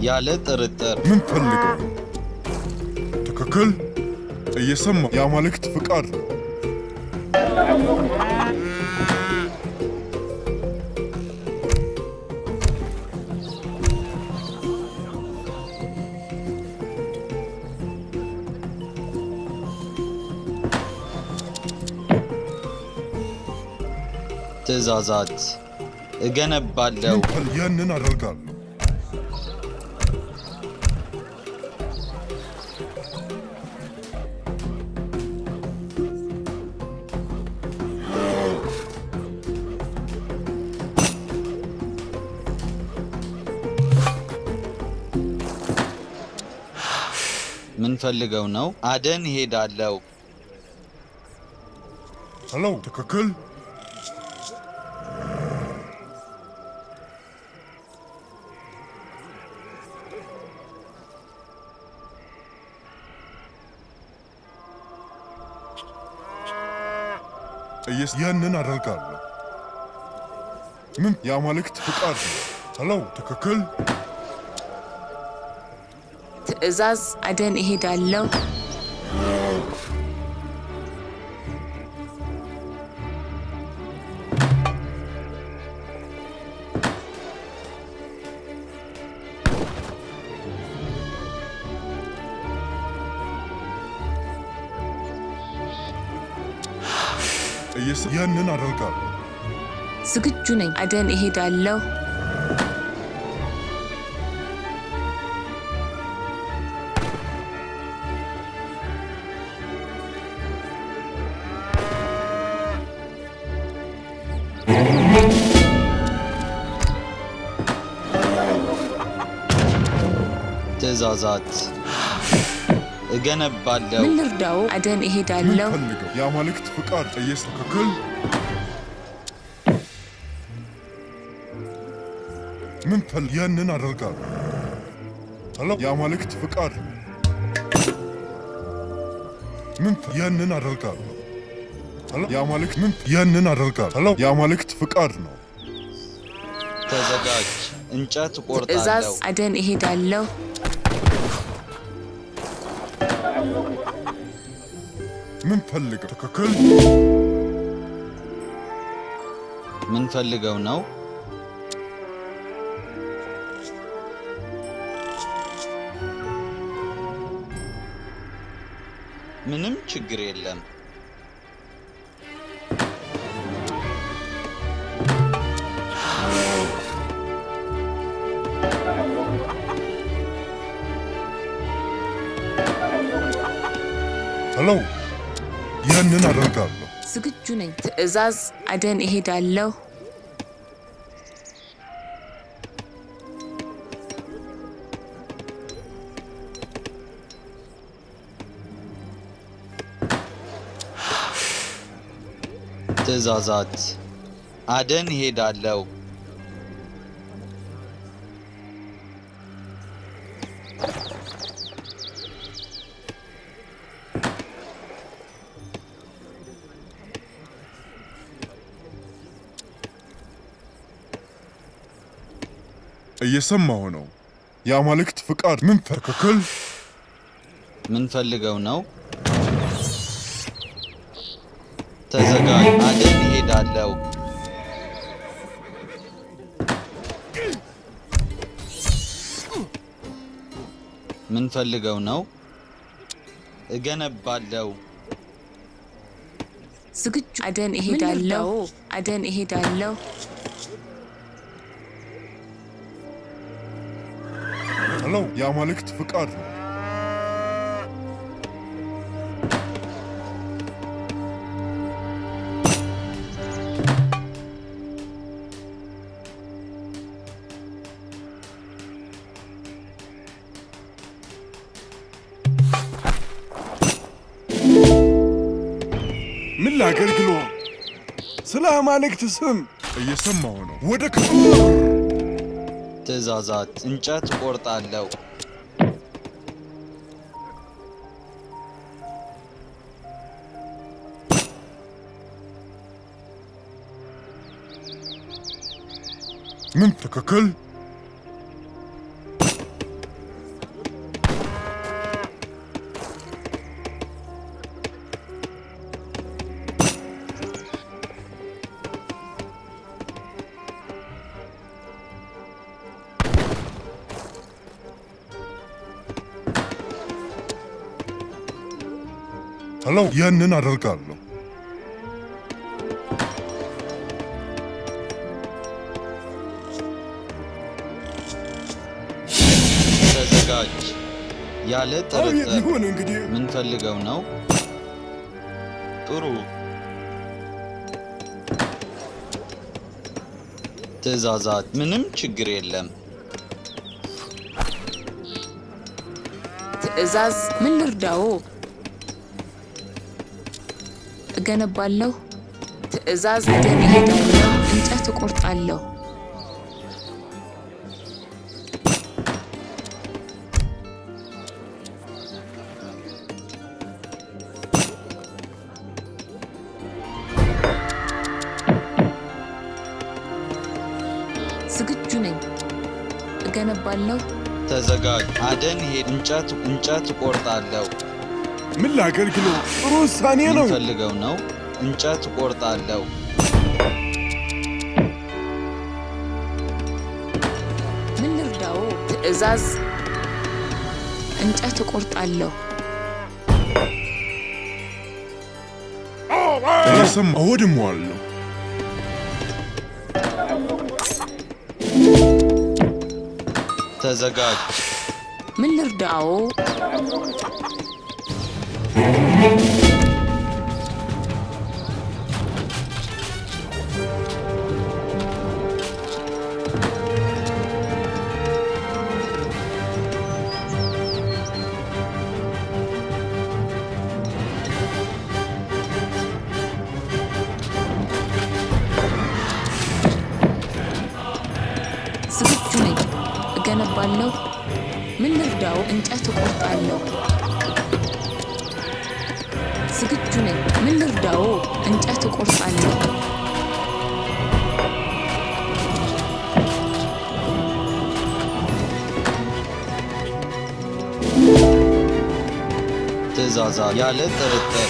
ያለ ጥርጥር ምን ፈልገው? ትክክል እየሰማ የአማልክት ፍቃድ ነው። ትእዛዛት እገነባለሁ። ምን ፈል- ያንን አደርጋለሁ። ምን ፈልገው ነው? አደን እሄዳለሁ። ሄሎ፣ ትክክል እየስ ያንን አደርጋለሁ። ምን የአማልክት ፍቃድ ነው። ሄሎ፣ ትክክል ትዕዛዝ አደን እሄዳለሁ። እየስ ያንን አደርጋለሁ። ዝግጁ ነኝ። አደን እሄዳለሁ። ትእዛዛት እገነባለሁ። ምን ልርዳው? አደን ምን እሄዳለሁ። ፈልገው? የአማልክት ፍቃድ እየስ ትክክል ምን ፈል ያንን አደርጋለሁ። ሄሎ፣ የአማልክት ፍቃድ ነው። ምን ፈ- ያንን አደርጋለሁ። ሄሎ፣ የአማልክት ምን ያንን አደርጋለሁ። ሄሎ፣ የአማልክት ፍቃድ ነው። ተዘጋጅ። እንጨት ትዕዛዝ እቆርጣለሁ። አደን እሄዳለሁ። ምን ፈልገው? ትክክል ምን ፈልገው ነው? ምንም ችግር የለም። ሄሎ፣ ያንን አደርጋለሁ። ዝግጁ ነኝ። ትዕዛዝ አደን እሄዳለሁ። ትእዛዛት አደን እሄዳለሁ። እየሰማሁ ነው። የአማልክት ፍቃድ ምን ፈ- ትክክል ምን ፈልገው ነው? ተዘጋጅ። አደን እሄዳለሁ። ምን ፈልገው ነው? እገነባለሁ። ዝግጁ አደን እሄዳለሁ። አደን እሄዳለሁ። ሄሎ፣ የአማልክት ፍቃድ ነው። ምን ላገልግሎ? ስለ አማልክት ስም እየሰማሁ ነው። ወደ ክፍል ትእዛዛት እንጨት እቆርጣለሁ። ምን ትክክል ሄሎ ያንን አደርጋለሁ። ተዘጋጅ። ያለ አቤት ጥርጥር ይሁን እንግዲህ ምን ፈልገው ነው? ጥሩ ትዕዛዛት፣ ምንም ችግር የለም። ትዕዛዝ ምን ልርዳዎ? እገነባለሁ። ትዕዛዝ አደን እሄዳለሁ። እንጨት እቆርጣለሁ። ዝግጁ ነኝ። እገነባለሁ። ተዘጋጅ። አደን ሄድ። እንጨት እንጨት እቆርጣለሁ። ምን ላገልግለው? ጥሩ ውሳኔ ምን ነው። ፈልገው ነው? እንጨት እቆርጣለሁ። ምን ልርዳዎ? ትዕዛዝ እንጨት እቆርጣለሁ። እየሰማ እወድመዋለሁ። ተዘጋጅ። ምን ልርዳዎ? ዝግጁ ነኝ። እገነባለሁ። ምን ልርዳው? እንጨት እቆርጣለሁ። ዝግጁ ነኝ። ምን ልርዳው? እንጨት እቆርጣለሁ። ትዕዛዛት ያለ ጥርጥር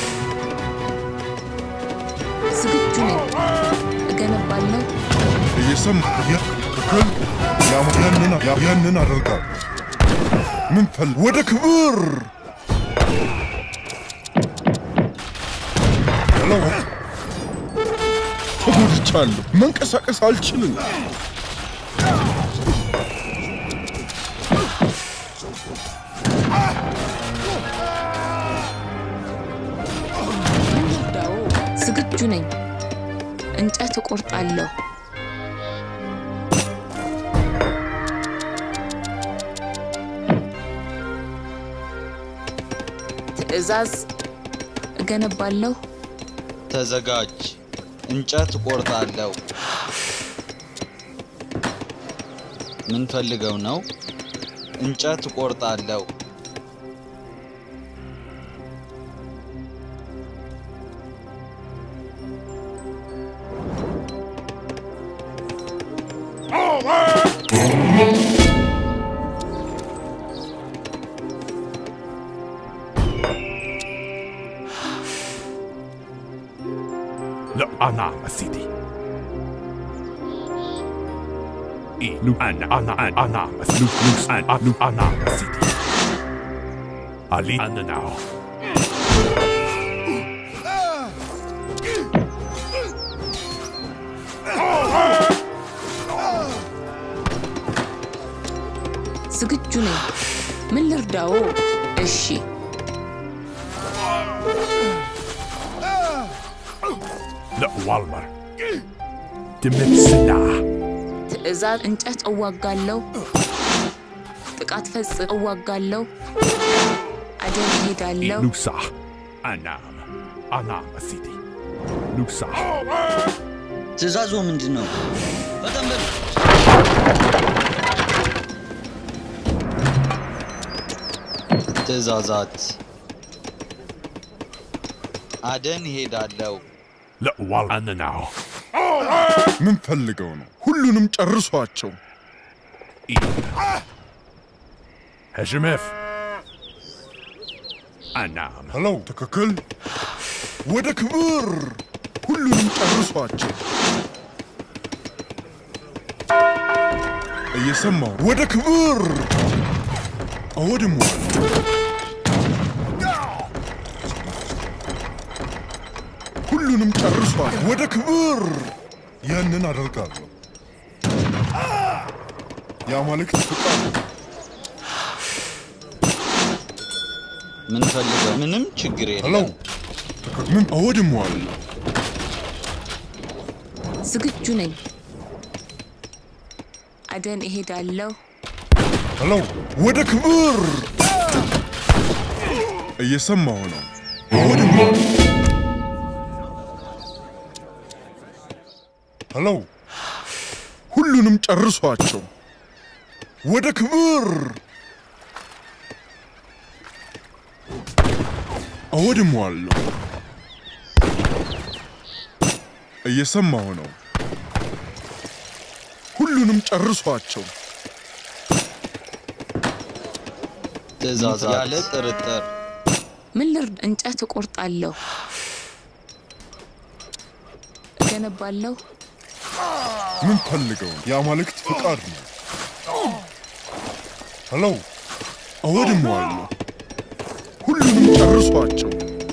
ዝግጁ ነኝ። እገነባለሁ። እየሰማ ትክክል። ያ- ያንን ያ- ያንን አደርጋለሁ። ምን ፈል ወደ ክብር ሄሎ ተጎድቻለሁ። መንቀሳቀስ አልችልም። ምን ልርዳው? ዝግጁ ነኝ። እንጨት እቆርጣለሁ። ትዕዛዝ እገነባለሁ። ተዘጋጅ። እንጨት እቆርጣለሁ። ምን ፈልገው ነው? እንጨት እቆርጣለሁ። لا أنا يا سيدي إيه لو أنا أنا أنا أنا بس لو لو أنا لو أنا يا سيدي علي أنا ناو ዝግጁ ነኝ። ምን ልርዳዎ? እሺ፣ لا والمر دمت سلاح ትዕዛዝ እንጨት እዋጋለሁ። ጥቃት ፈጽም እዋጋለሁ። አደን እሄዳለሁ። لو صح أنا أنا يا سيدي لو صح ትዕዛዙ ምንድን ነው? በጣም በል ትዕዛዛት አደን እሄዳለሁ። لا والله أنا ناو ምን ፈልገው ነው? ሁሉንም ጨርሷቸው። إيه هجمف أنا ሄሎ ትክክል። ወደ ክብር ሁሉንም ጨርሷቸው። እየሰማው ወደ ክብር አወድመዋለሁ። ሁሉንም ጨርሷል። ወደ ክብር ያንን አደርጋለሁ። የአማልክት ፍቃድ ምን ፈልገው? ምንም ችግር ሄሎ የለም። ምን አወድመዋለሁ። ዝግጁ ነኝ። አደን እሄዳለሁ። ሄሎ ወደ ክብር እየሰማሁ ነው። አወድመዋለሁ። ሄሎ ሁሉንም ጨርሷቸው። ወደ ክብር አወድመዋለሁ። እየሰማሁ ነው። ሁሉንም ጨርሷቸው። ትእዛዛት ያለ ጥርጥር ምን ልርድ? እንጨት እቆርጣለሁ፣ እገነባለሁ። ምን ፈልገው ነው? የአማልክት ፍቃድ ነው። ሄሎ አወድመዋለሁ። ሁሉንም ጨርሷቸው።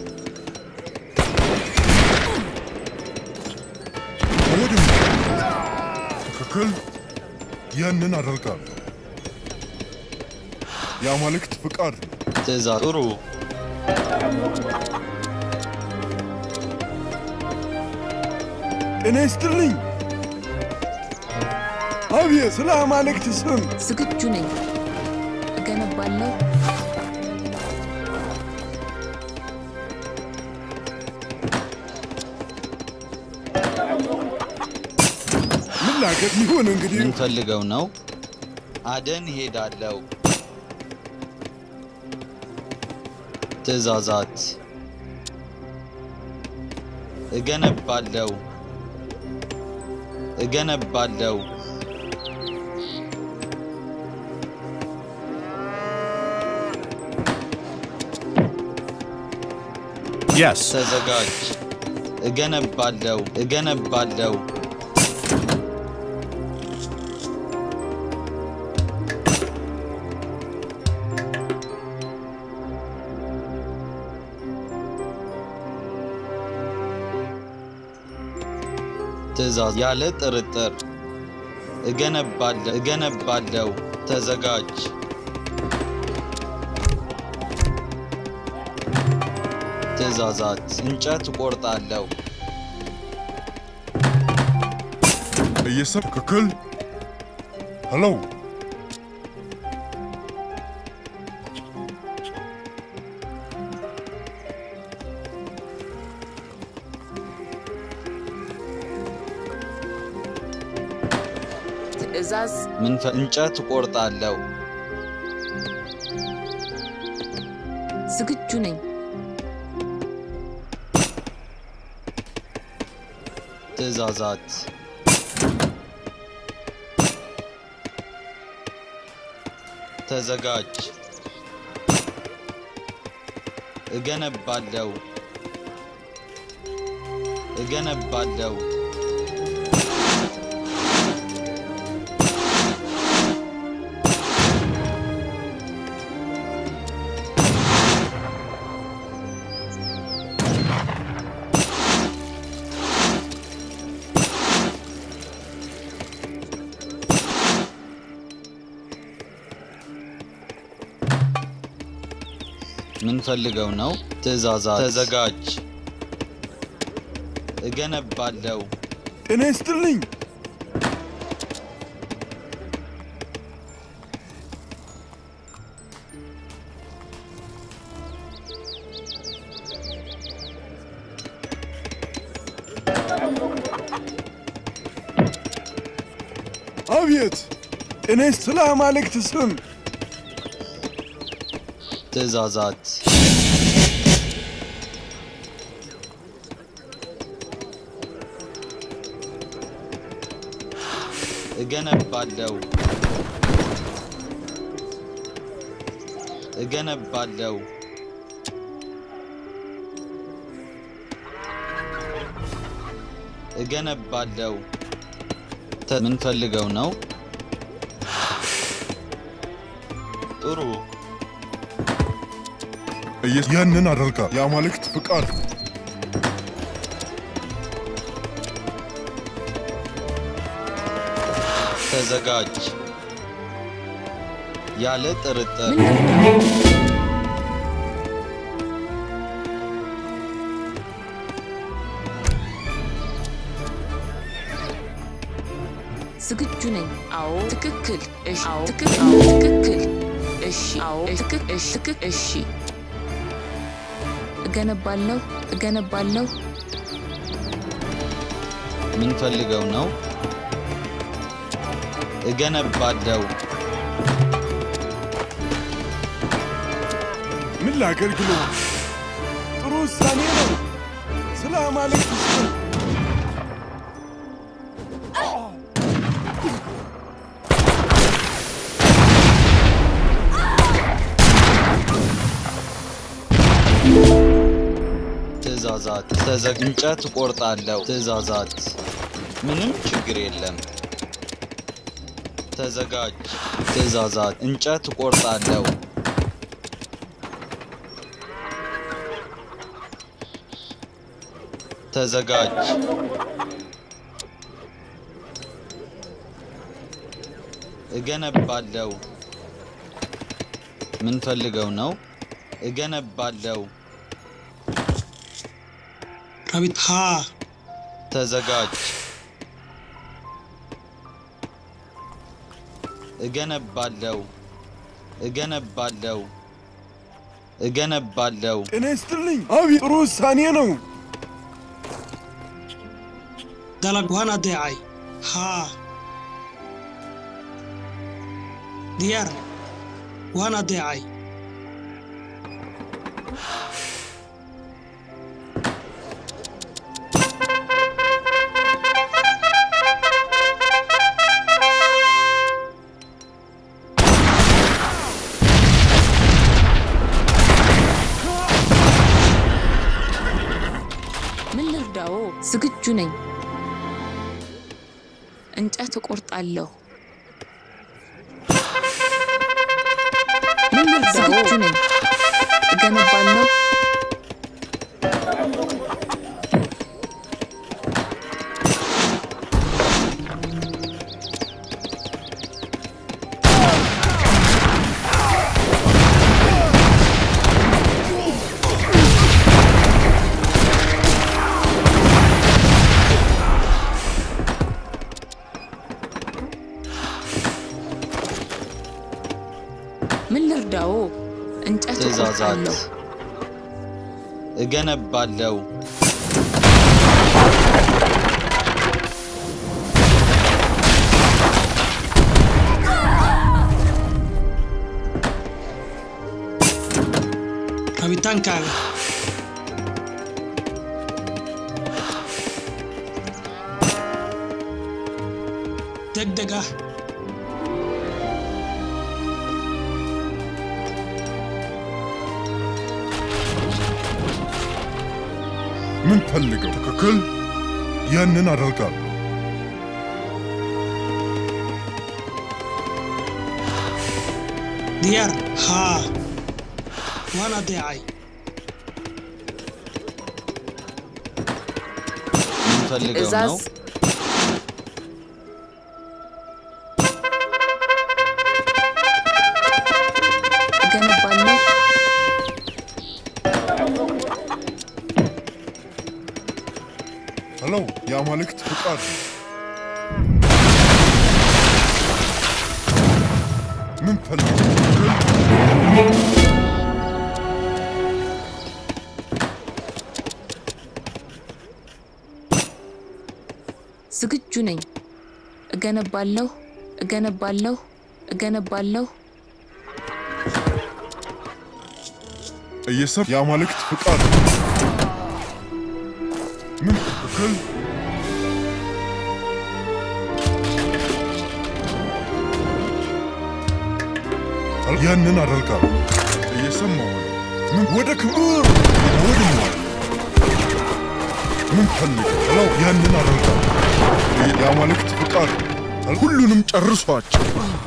አወድመዋለሁ። ትክክል። ያንን አደርጋለሁ። የአማልክት ፍቃድ ነው። ትእዛዝ ጥሩ ጤና ይስጥልኝ። አቤት፣ ስለ አማልክት ስም ዝግጁ ነኝ። እገነባለሁ። ምን ላገር ይሁን እንግዲህ ምን ፈልገው ነው? አደን ሄዳለው። ትእዛዛት እገነባለው እገነባለው Yes. ተዘጋጅ። እገነባለው እገነባለው ትእዛዝ ያለ ጥርጥር እገነባለው እገነባለው ተዘጋጅ። ትእዛዛት እንጨት እቆርጣለሁ። እየሰብ ትክክል። ሄሎ ትዕዛዝ ምን ፈ- እንጨት እቆርጣለሁ። ዝግጁ ነኝ። ትእዛዛት ተዘጋጅ። እገነባለው እገነባለው ምን ፈልገው ነው? ትእዛዛት ተዘጋጅ። እገነባለው ጤና ይስጥልኝ። አቤት፣ ጤና ይስጥ ስለ አማልክት ስም ትእዛዛት እገነባለው እገነባለው እገነባለው ተ- ምን ፈልገው ነው? ጥሩ እየ- ያንን አደርጋለሁ። የአማልክት ፍቃድ ነው። ተዘጋጅ። ያለ ጥርጥር ምን ልርዳው? ዝግጁ ነኝ። አዎ፣ ትክክል። እሺ፣ አዎ፣ ትክክል። አዎ፣ ትክክል። እሺ፣ አዎ፣ ትክክል። እሺ፣ ትክክል። እሺ፣ እገነባለሁ፣ እገነባለሁ። ምን ፈልገው ነው? እገነባለሁ። ምን ላገልግሎ? ጥሩ ውሳኔ ነው። ስለ አማልክት ስም ትእዛዛት ተዘግ እንጨት እቆርጣለሁ። ትእዛዛት ምንም ችግር የለም። ተዘጋጅ። ትእዛዛት እንጨት እቆርጣለሁ። ተዘጋጅ። እገነባለሁ። ምን ፈልገው ነው? እገነባለሁ። ራቢት ሃ ተዘጋጅ። እገነባለሁ። እገነባለሁ። እገነባለሁ። ጤና ይስጥልኝ። አቤት፣ ጥሩ ውሳኔ ነው። dalag waan adeecay haa diyaar waan adeecay ምን ልርዳዎ? ዝግጁ ነኝ። እንጨት እቆርጣለሁ። ምን ልርዳዎ? ዝግጁ ነኝ። እገነባለሁ። ምን ልርዳዎ? እንጨት ትእዛዛት እቆርጣለሁ። እገነባለሁ። rabitaankaaga degdeg ah ምን ፈልገው? ትክክል። ያንን አደርጋለሁ። diyaar haa waan adeecay ምን ፈልገው ነው? እዛዝ እገነባለሁ። ሄሎ፣ የአማልክት ፍቃድ ምን ፈልገው? ትክክል። ዝግጁ ነኝ። እገነባለሁ፣ እገነባለሁ፣ እገነባለሁ። እየሰብ የአማልክት ፍቃድ ምን ትክክል። ያንን አደርጋለሁ። እየሰማሁ ነው። ምን ወደ ክብር ወድሞ ምን ፈልገው? ሄሎ፣ ያንን አደርጋለሁ። የአማልክት ፍቃድ ሁሉንም ጨርሷቸው።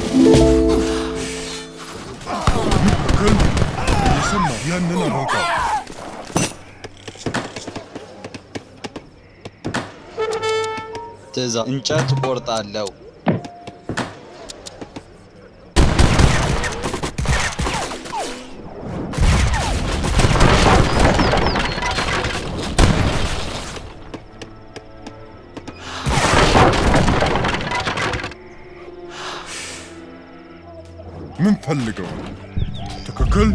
ትክክል። እየሰማሁ ያንን አደርጋለሁ። ትእዛዝ እንጨት እቆርጣለሁ። ምን ፈልገው? ትክክል።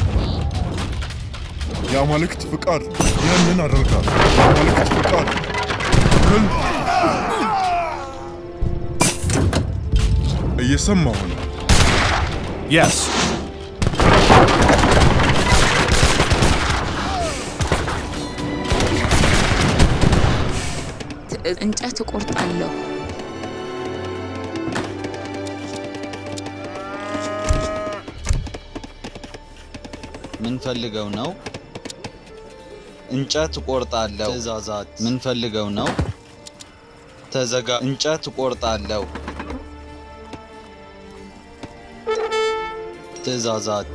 የአማልክት ፍቃድ ነው። ያንን አደርጋለሁ። የአማልክት ፍቃድ ነው። ትክክል። እየሰማሁ ነው። Yes. ትዕዝ እንጨት እቆርጣለሁ። ምን ፈልገው ነው? እንጨት እቆርጣለሁ። ትእዛዛት ምን ፈልገው ነው? ተዘጋ። እንጨት እቆርጣለሁ። ትእዛዛት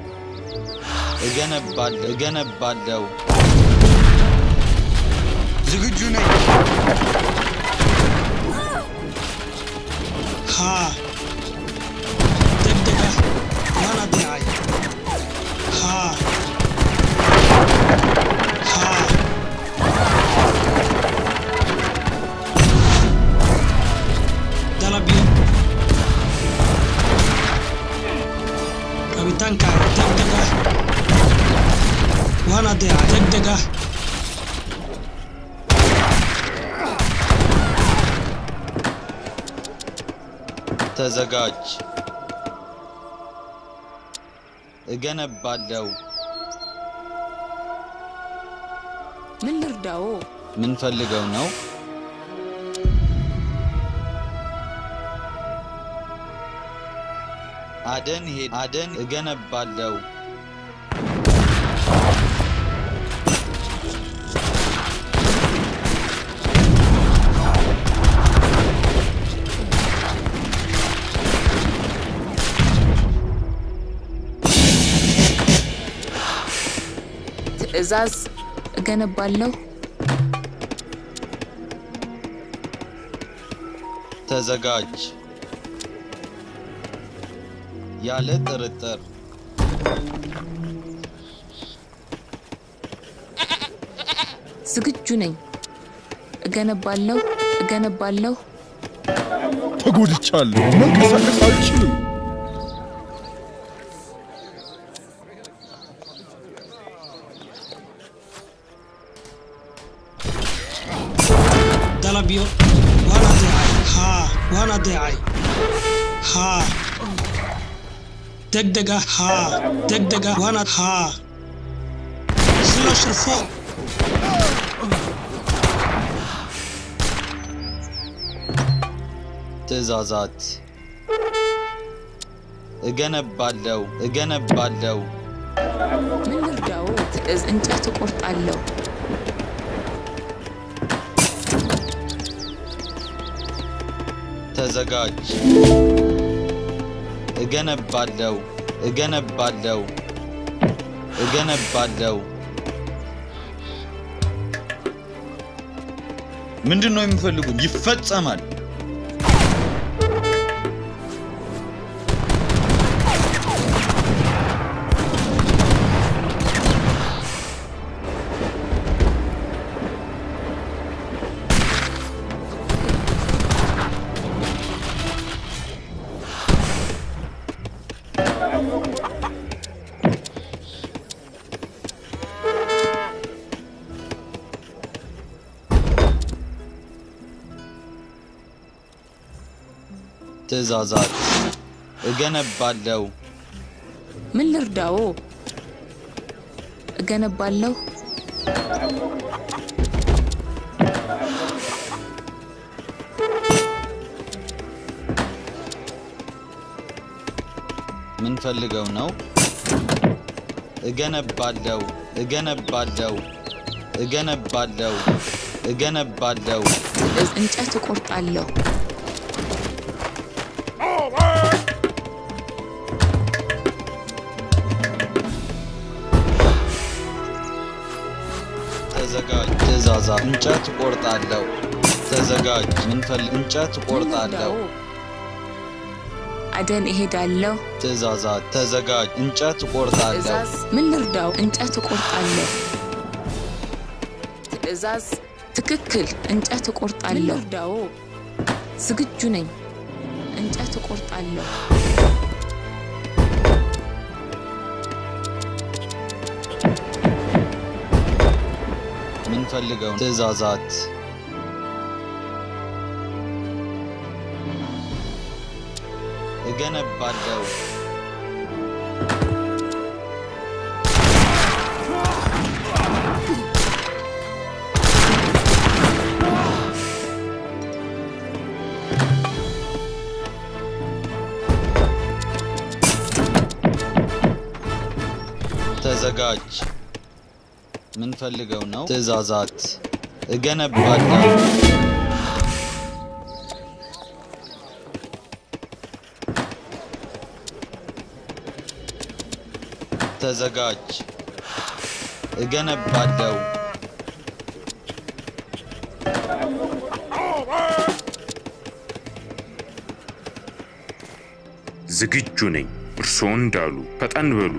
እገነባለሁ እገነባለሁ። ዝግጁ ነኝ። haa degdeg ah waana diicay haa haa dalabyo rabitaankaaga degdeg ah waana diicay degdeg ah ተዘጋጅ። እገነባለሁ። ምን ልርዳዎ? ምን ፈልገው ነው? አደን ሄድ አደን እገነባለሁ። ትዕዛዝ እገነባለሁ። ተዘጋጅ። ያለ ጥርጥር ዝግጁ ነኝ። እገነባለሁ እገነባለሁ። ተጎድቻለሁ። መንቀሳቀስ አልችልም። dalabyo waan adeecay haa waan adeecay haa degdeg ah haa degdeg ah waan ad- haa isla shirfo ትእዛዛት እገነባለሁ እገነባለሁ። ምን ልርዳዎ? ትዕዝ እንጨት እቆርጣለሁ። ተዘጋጅ። እገነባለሁ እገነባለሁ እገነባለሁ። ምንድን ነው የሚፈልጉት? ይፈጸማል። ትእዛዛት እገነባለሁ ምን ልርዳዎ? እገነባለሁ። ምን ፈልገው ነው? እገነባለሁ እገነባለሁ እገነባለሁ እገነባለሁ። ትዕዝ እንጨት እቆርጣለሁ። ተዘጋጅ። ትእዛዛት እንጨት እቆርጣለሁ። ተዘጋጅ። ምን ፈል እንጨት ምን እቆርጣለሁ። ልርዳዎ? አደን እሄዳለሁ። ትእዛዛት ተዘጋጅ። እንጨት እቆርጣለሁ። ትዕዛዝ ምን ልርዳው? እንጨት እቆርጣለሁ። ትዕዛዝ ትክክል። እንጨት እቆርጣለሁ። ምን ልርዳዎ? ዝግጁ ነኝ። እንጨት እቆርጣለሁ። ምንፈልገው ትእዛዛት እገነባለሁ ተዘጋጅ ምንፈልገው ነው ትእዛዛት እገነባለሁ ተዘጋጅ እገነባለሁ ዝግጁ ነኝ። እርስዎ እንዳሉ ፈጠን በሉ።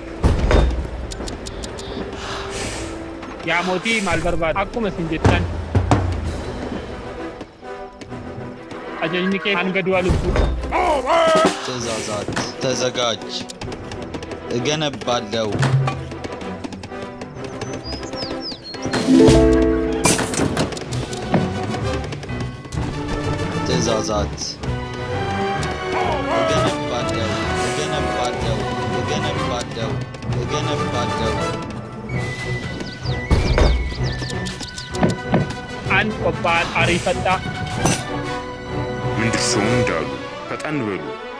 yaa mootii maal barbaada akkuma isin jettan ajajni kee hanga du'a lubbuu ትእዛዛት ተዘጋጅ እገነባለሁ ትእዛዛት እገነባለሁ እገነባለሁ እገነባለሁ እገነባለሁ an qophaa'an ariifadhaa ምን እርስዎ እንዳሉ ፈጠን በሉ።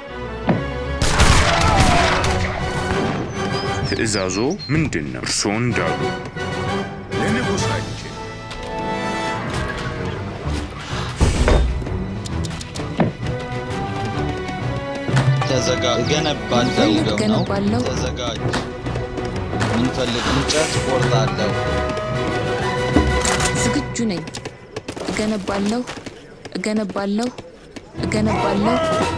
ትዕዛዞ ምንድን ነው? እርስዎ እንዳሉ ለንጉሳችን ተዘጋ እገነባለሁ ምንፈልግ ነው እገነባለሁ። ተዘጋጅ ምንፈልግ እንጨት ቆርጣለሁ ዝግጁ ነኝ። እገነባለሁ እገነባለሁ እገነባለሁ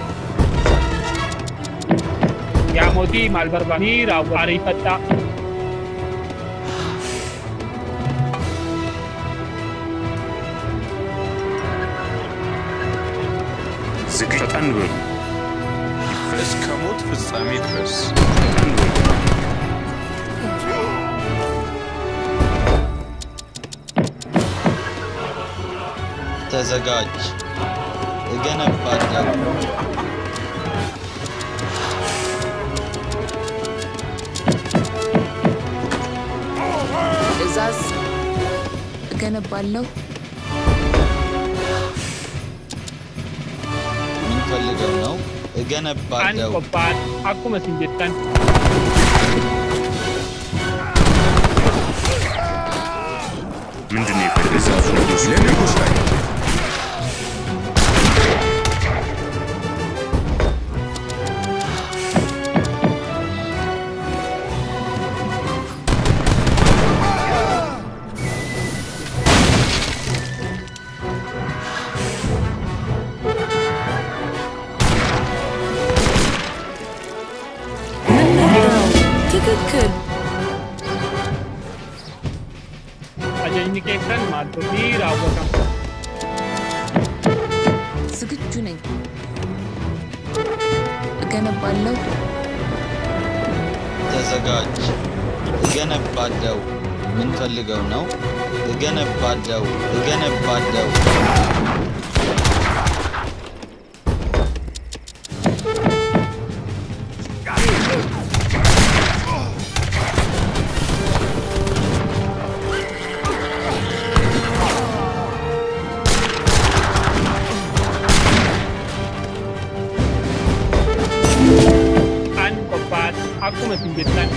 yaa mootii maal barbaada ni raawwata ariifadhaa ዝግ ፈጠን በሉ። እስከ ሞት ፍጻሜ ድረስ ፈጠን በሉ። ተዘጋጅ እገነባለሁ ትእዛዝ እገነባለሁ ምንፈልገው ነው an እገነባለሁ qophaa'an akkuma isin jettan ምንድን ነው የትዕዛዙ ንጉሥ? ለንጉሳችን ትክክል ajajni keessan maal ta'u ni raawwatama ዝግጁ ነኝ። እገነባለሁ ተዘጋጅ እገነባለሁ ምንፈልገው ነው እገነባለሁ እገነባለሁ an qophaa'an akkuma isin jettan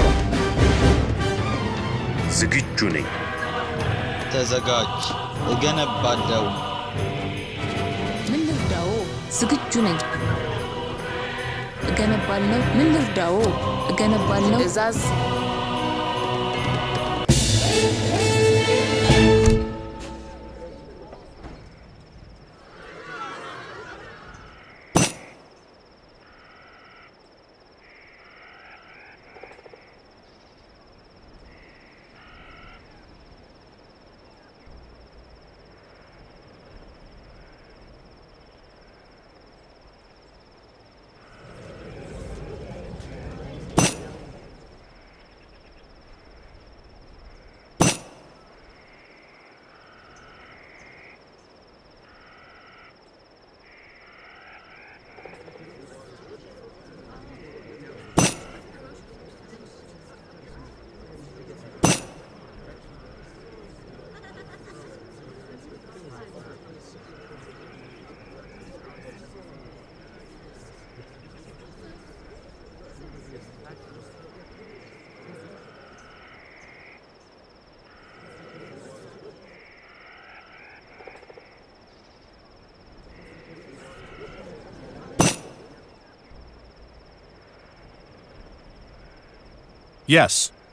ዝግጁ ነኝ። ተዘጋጅ እገነባለሁ ምን ልርዳዎ? ዝግጁ ነኝ። እገነባለሁ ምን ልርዳዎ? እገነባለሁ ትእዛዝ Yes.